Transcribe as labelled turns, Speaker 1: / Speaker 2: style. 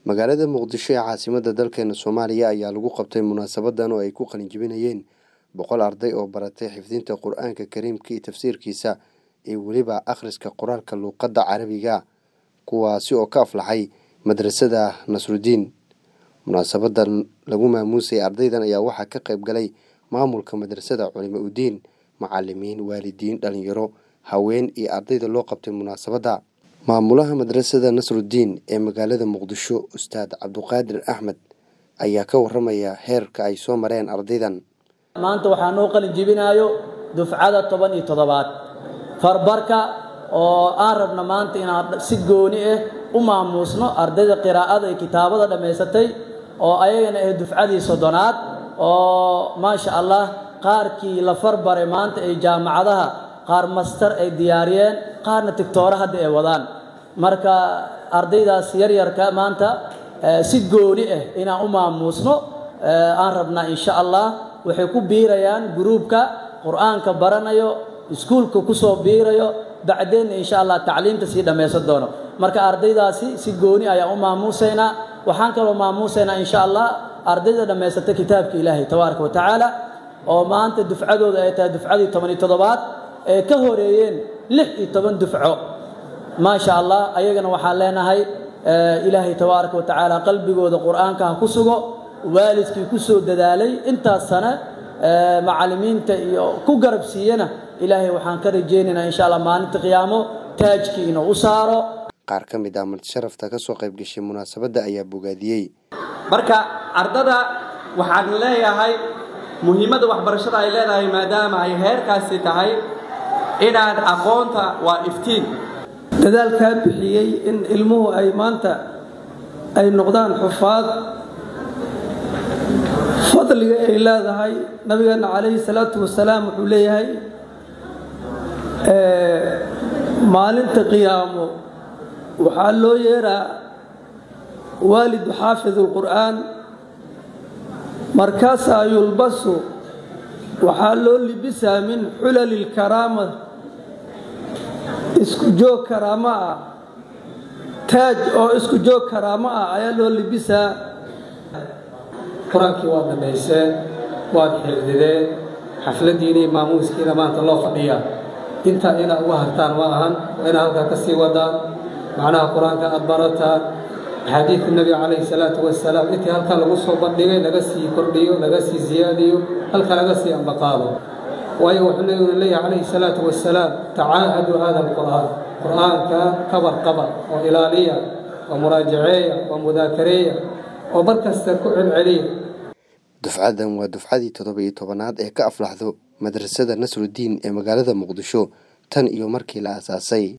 Speaker 1: magaalada muqdisho ee caasimadda dalkeena soomaaliya ayaa lagu qabtay munaasabadan oo ay ku qalinjibinayeen boqol arday oo baratay xifdinta qur-aanka kariimka iyo tafsiirkiisa iyo weliba akhriska qoraalka luuqadda carabiga kuwaasi oo ka aflaxay madrasada nasrudiin munaasabadan lagu maamuusay ardaydan ayaa waxaa ka qayb galay maamulka madrasada culimo udiin macalimiin waalidiin dhalinyaro haween iyo ardayda loo qabtay munaasabadda maamulaha madrasada nasrudiin ee magaalada muqdisho ustaad cabduqaadir axmed ayaa ka waramaya heerka ay soo mareen ardaydan
Speaker 2: maanta waxaa noo qalin jibinaayo dufcada toban iyo toddobaad farbarka oo aan rabna maanta inaan si gooni ah u maamuusno ardayda qiraa'ada iyo kitaabada dhammaysatay oo ayagana ah dufcadii soddonaad oo maasha allah qaarkii la farbaray maanta ay jaamacadaha qaar master ay diyaariyeen qaarna tigtoore hadda ay wadaan marka ardaydaas yaryarka maanta si gooni ah inaan u maamuusno aan rabnaa insha allah waxay ku biirayaan gruubka qur-aanka baranayo iskuulka kusoo biirayo bacdeenna insha allah tacliimta sii dhammaysan doono marka ardaydaasi si gooni ayaan u maamuusaynaa waxaan kaloo maamuusaynaa insha allah ardayda dhammaysata kitaabka ilaahay tabaaraka wa tacaala oo maanta dufcadooda ay tahay dufcadii toban iyo toddobaad ee ka horeeyeen lix iyo toban dufco maasha allah ayagana waxaan leenahay ilaahay tabaaraka wa tacaala qalbigooda qur-aanka ha ku sugo waalidkii ku soo dadaalay intaas sane macallimiinta iyo ku garab siiyana ilaahay waxaan ka rajaynaynaa insha allah maalinta qiyaamo taajkii inuu u saaro
Speaker 1: qaar ka mid ah martisharafta ka soo qayb gashay munaasabadda ayaa bogaadiyey
Speaker 3: marka ardada waxaan leeyahay muhiimadda waxbarashada ay leedahay maadaama ay heerkaasi tahay inaad aqoonta waa iftiin
Speaker 4: dadaalkaa bixiyey in ilmuhu ay maanta ay noqdaan xufaad fadliga ay leedahay nabigeena calayhi salaatu wasalaam wuxuu leeyahay maalinta qiyaamo waxaa loo yeeraa waalidu xaafidu lqur'aan markaasaa yulbasu waxaa loo libisaa min xulali lkaraama isku joog karaamo ah taaj oo isku joog karaamo ah ayaa loo libisaa
Speaker 5: qur-aankii waad dhammayseen waad xifdideen xafladdiinii maamuuskiina maanta loo fadhiyaa intaa inaad uga hartaan ma ahan waa inaad halkaa ka sii wadaan macnaha qur-aanka aad barataan axaadiidka nebiga calayhi salaatu wasalaam intii halkaa lagu soo bandhigay laga sii kordhiyo laga sii siyaadiyo halka laga sii ambaqaado waayo wuxuu nabiguna leeyahay calayhi salaatu wasalaam tacaahadu hada alqur'aan qur-aanka kabar qaba oo ilaaliya oo muraajaceeya oo mudaakareeya oo mar kasta ku celceliya
Speaker 1: dufcadan waa dufcadii toddoba iyo tobanaad ee ka aflaxdo madrasada nasrudiin ee magaalada muqdisho tan iyo markii la aasaasay